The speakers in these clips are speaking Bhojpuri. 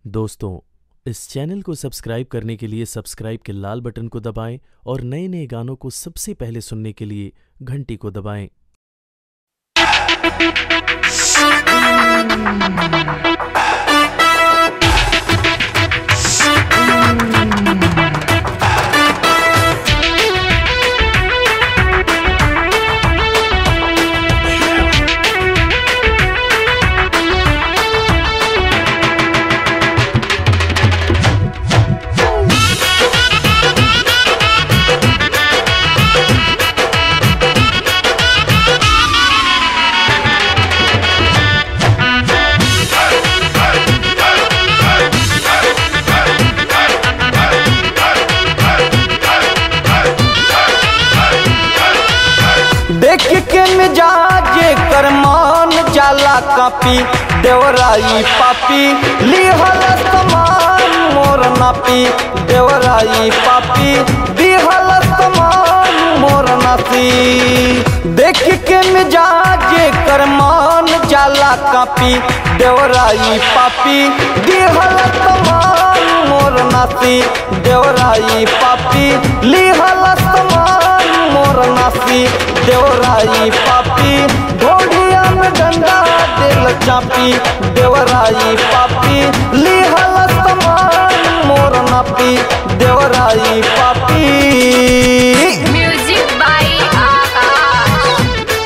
दोस्तों इस चैनल को सब्सक्राइब करने के लिए सब्सक्राइब के लाल बटन को दबाएं और नए नए गानों को सबसे पहले सुनने के लिए घंटी को दबाएं देख के मिजाज कर मान जाला कापी देवराई पापी लिहल समान मोर नापी देवराई पापी दिहल समान मोर नासी देख के मिजाज कर मान जाला कापी देवराई पापी दिहल समान मोर नासी देवराई पापी लिहल समान मोर नासी देवराई पापी घोड़िया में डंडा दिल चापी देवराई पापी लिहल समान मोर नापी देवराई पापी म्यूजिक बाई आकाश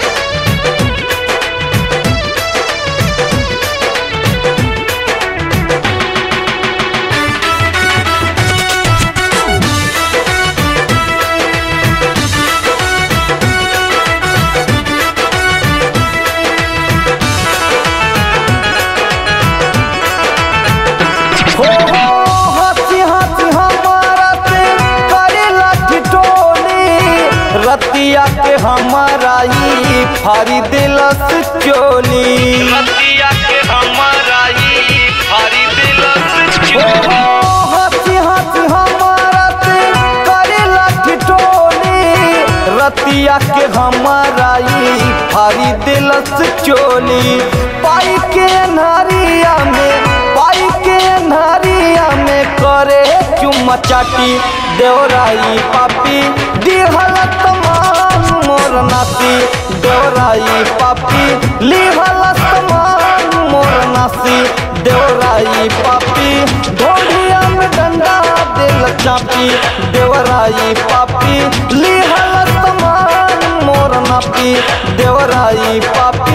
हो हो हंसी हंसी हमारा से करेला ठिठोली रतिया के हमारा ही फारी दिलस चोली रतिया के हमारा ही फारी दिलस हो हो हंसी हंसी हमारा से करेला ठिठोली रतिया के हमारा ही फारी दिलस चोली पाई के नारिया में पाई के नारिया में करे चुम्मा चाटी देवराई पापी दिहल तमान मोर नासी देवराई पापी लिहल तमान मोर नासी देवराई पापी ढोलिया में डंडा दिल चापी देवराई पापी लिहल तमान मोर नापी देवराई पापी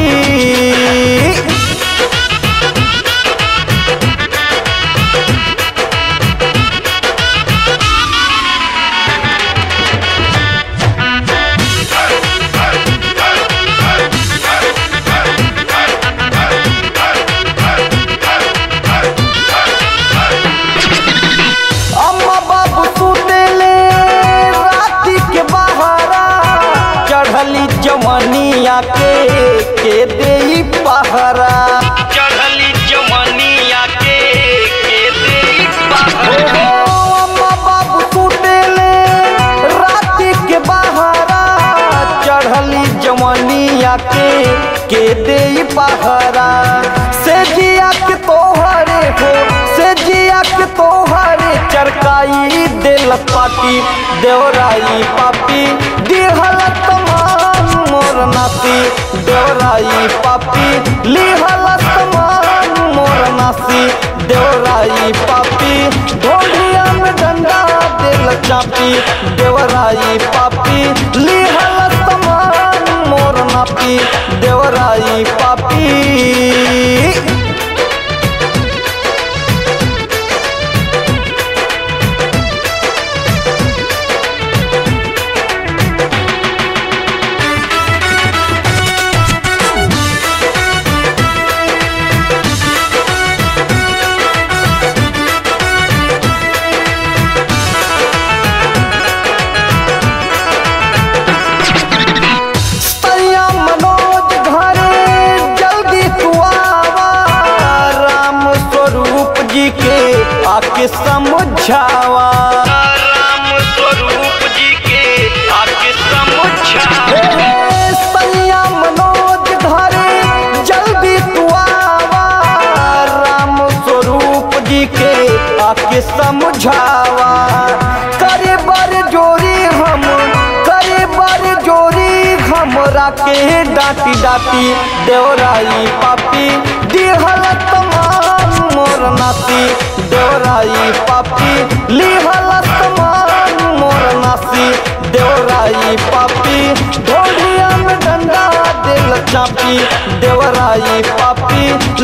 अम्मा बाबू सुतेले राती के बहारा चढ़ली जवनिया के के देई पहरा चढ़ली जवनिया के के देई पहरा अम्मा बाबू सुतेले राती के बहारा चढ़ली जवनिया के के देई पहरा से जिया के तोहरे हो से जिया के तोहरे चरकाई दिल पाटी देवराई पापी दिहल तमान मोर नासी देवराई पापी लिहल तमान मोर नासी देवराई पापी ढोलिया में डंडा दिल चापी देवराई पापी लिहल तमान मोर नापी देवराई पापी सैया मनोज घरे जल्दी तू आवा राम स्वरूप जी के आके समझावा राम स्वरूप जी के आके समझावा सैया मनोज घरे जल्दी तू आवा राम स्वरूप जी के आके समझावा करे बर जोरी हम करे बर जोरी हमरा के डांटी डांटी देवराई पापी दिहल तमाम मोर नाती देवराई पापी लिहल तमाम मोर नासी देवराई पापी ढोलिया में डंडा दिल चापी देवराई पापी